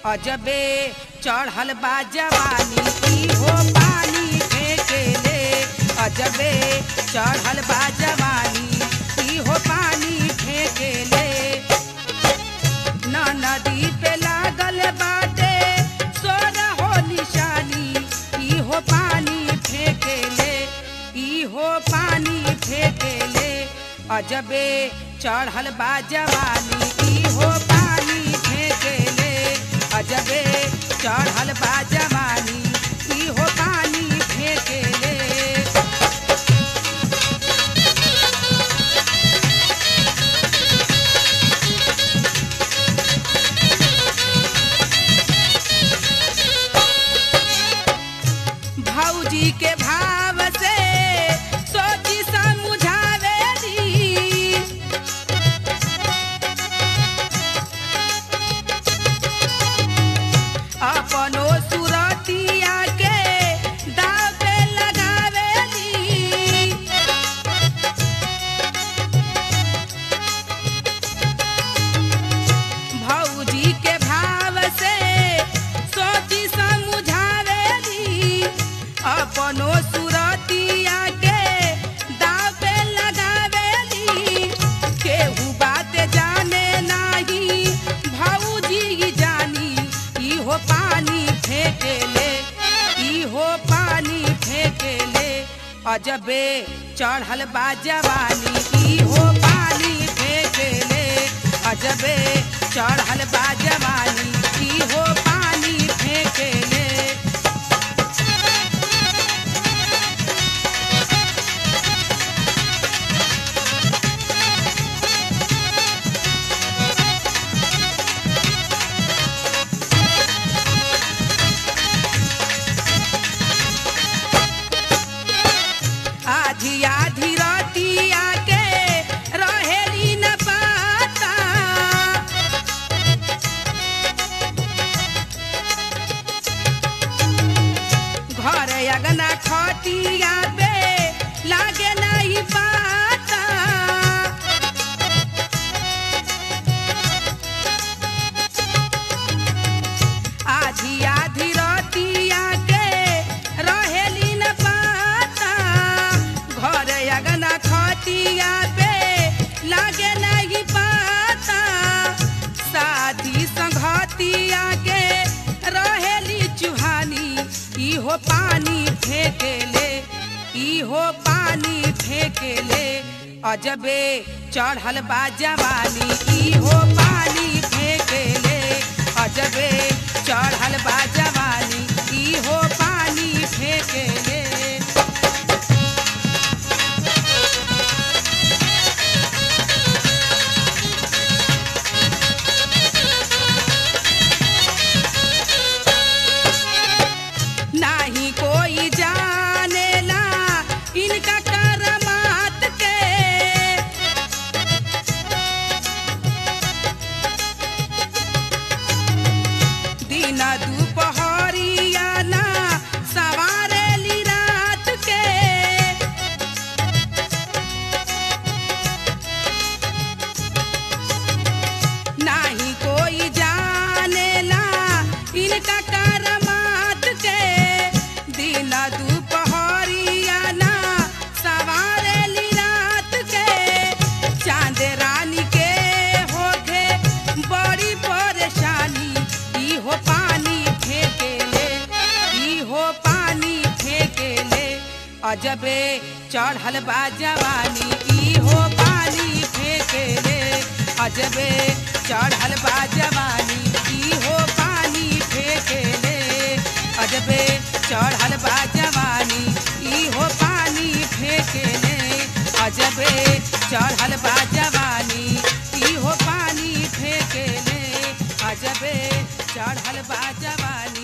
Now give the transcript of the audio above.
अजबे चढ़ल बा जवानी ई हो पानी फेंकेले अजबे चढ़ल बा जवानी ई हो पानी फेंकेले न नदी पे लागल बाटे सोर हो निशानी ई हो पानी फेंकेले ई हो पानी फेंकेले अजबे चढ़ल बा जवानी ई हो पानी फेंकेले अजबे चढ़ल बा जवानी ई हो पानी फेंकेले भौजी के भाव से सोची समझावे दी अपनो सुरतिया के दाव पे लगावे दी भौजी के भाव से सोची समझावेली अपनो सुरतिया के दाव पे लगावेली केहू बात जाने नाही भौजी जानी ई हो पानी फेंकेले ई हो पानी फेंकेले अजबे चढ़ल बा जवानी ई हो पानी फेंकेले अजबे चढ़ल बा जवानी ई हो पानी फेंकेले आधी आधी रतिया के रहेली न पाता घर अगना खटिया पे लागे नहीं पाता आधी आधी रतिया के रहेली न पाता घर अगना खटिया पे लागे नहीं पाता साथी संघतिया के रहेली चुहानी ई हो पानी फेंकेले ई हो पानी फेंकेले अजबे चढ़ल बा जवानी ई हो पानी फेंकेले अजबे चढ़ल बा जवानी ई हो पानी फेंकेले नाही कोई जानेला इनका करमात के दिन दुपहरिया ना सवारेली रात के नाही कोई जानेला इनका करमात के दिन दुपहरिया ना सवारेली रात के चांद रानी के होखे बड़ी परेशानी ई हो पानी फेंकेले ई हो पानी फेंकेले अजबे चढ़ल बा जवानी ई हो पानी फेंकेले अजबे चढ़ल बा जवानी ई हो पानी फेंकेले अजबे चढ़ल बा जवानी ई हो पानी फेंकेले अजबे चढ़ल बा जवानी ई हो पानी फेंकेले अजबे चढ़ल बा जवानी